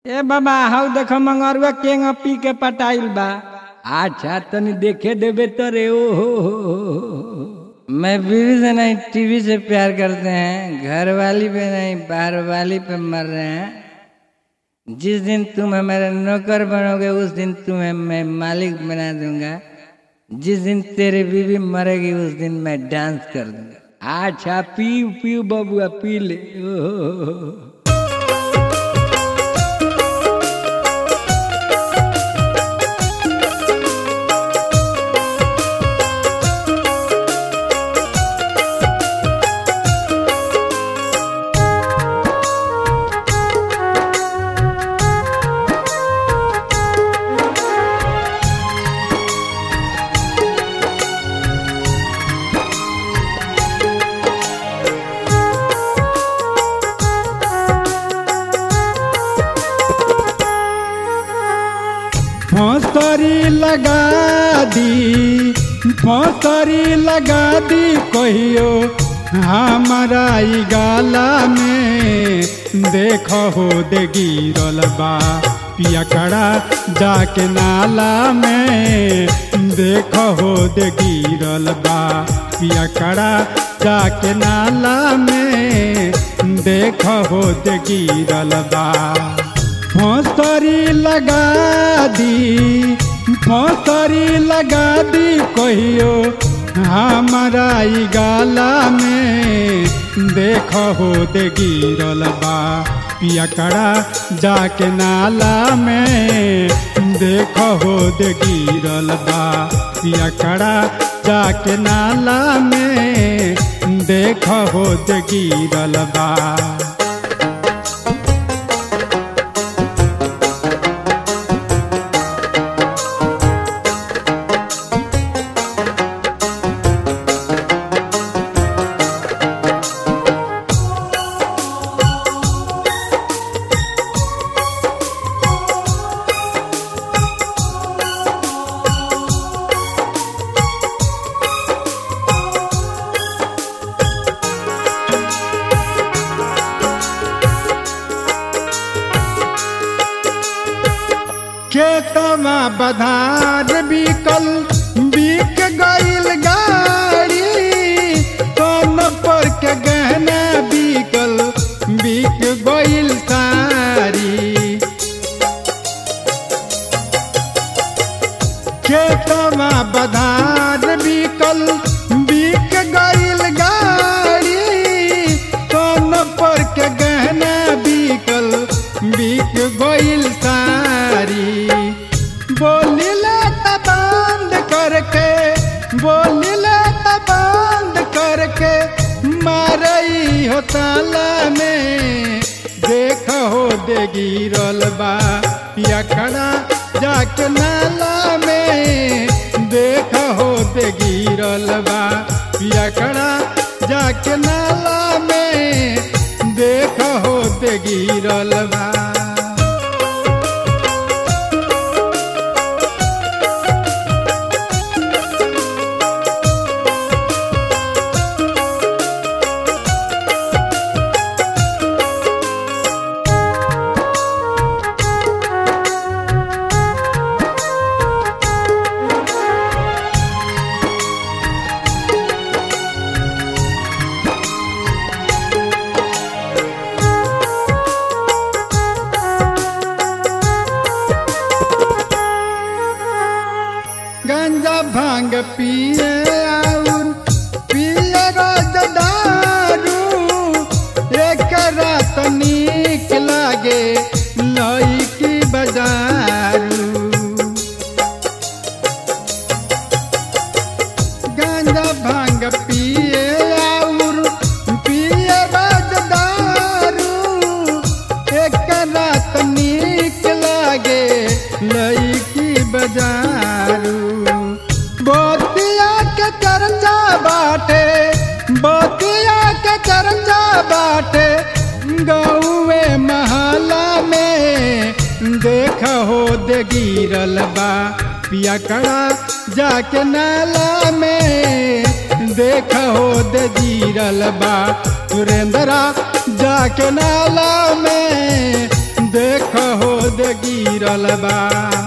ए बाबा हाउ देखो मंगरुआ केंग पी के पटाइल बा अच्छा तनी देखे देबे तो रे ओ हो हो हो हो। मैं बीवी से नहीं टीवी से प्यार करते हैं घर वाली पे नहीं बाहर वाली पे मर रहे हैं जिस दिन तुम हमारे नौकर बनोगे उस दिन तुम्हें मैं मालिक बना दूंगा जिस दिन तेरी बीवी मरेगी उस दिन मैं डांस कर दूंगा अच्छा पीऊ पीऊ बबुआ पी ले ओ हो हो हो। फौसरी लगा दी फौसरी लगा दी कहियो हमारा ई गाला में देखो हो दे गिरल बा पिया कड़ा जाके नाला में देखो हो दे गिरल बा पिया कड़ा जाके नाला में देखो हो दे गिरल बा फौसरी लगा दी फौसरी लगा दी कहियो हमारा ई गाला में देखो हो दे गिरल बा पिया कड़ा जाके नाला में देखो हो दे गिरल बा पिया कड़ा जाके नाला में देखो हो दे गिरल बा खेतमा बधार बिकल बिक गईल गाड़ी कौन पर के गहना बिकल बिक गईल सारी खेतमा बधार बिकल बिक गईल गाड़ी कौन पर के गहना बिकल बिक गईल सारी बोलिले त बंद करके बोलिले त बंद करके मारई हो ताला में देख हो दे गिरल बा पिया खड़ा जाके नाला में देख हो दे गिरल बा पिया खड़ा जाके नाला में देख हो दे गिरल बा गंजा भांग पिए और पिए रोज दारू एक रात नीक लागे लई की बजारू गंजा भांग पिए और पिए रोज दारू एक रात नीक लागे लई की बजारू बोतिया के चर्चा बाटे बोतिया के चर्चा बाटे गौए महला में देख हो दे गिरल बा पिया कड़ा जाके नाला में देख हो दे गिरल बा सुरेंद्रा जाके नाला में देख हो गिरल बा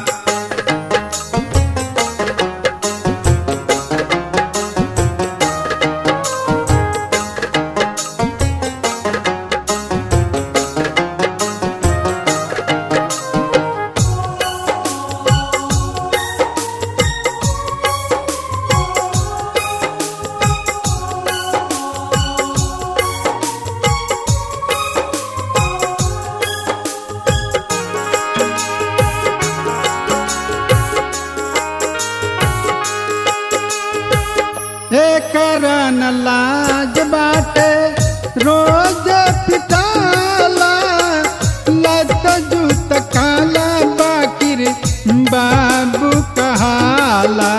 एकरन लाज बाटे रोज पिटाला लत जूत काला बाकिर बाबू कहाला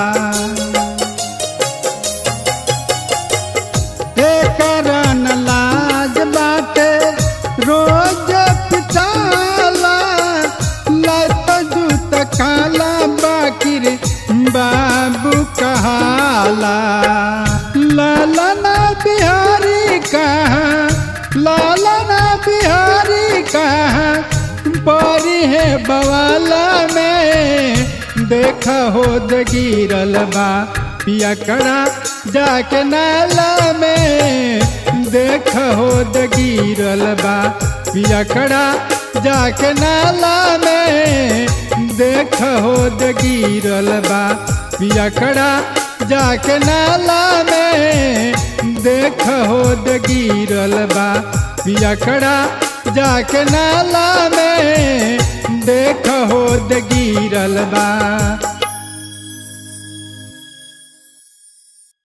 एकरन लाज बाटे रोज पिटाला लत जूत काला बाकिर बाबू कहाला लालना बिहारी कहाँ लालना बिहारी कहाँ परी है बवाला में देख हो गिरल बा पिया कड़ा जाके नाला में देख हो गिरल बा पिया कड़ा जाके नाला में देख हो गिरल बा पिया कड़ा जाके नाला में देख हो गिरल बा पिया कड़ा जाके नाला में देख हो गिरल बा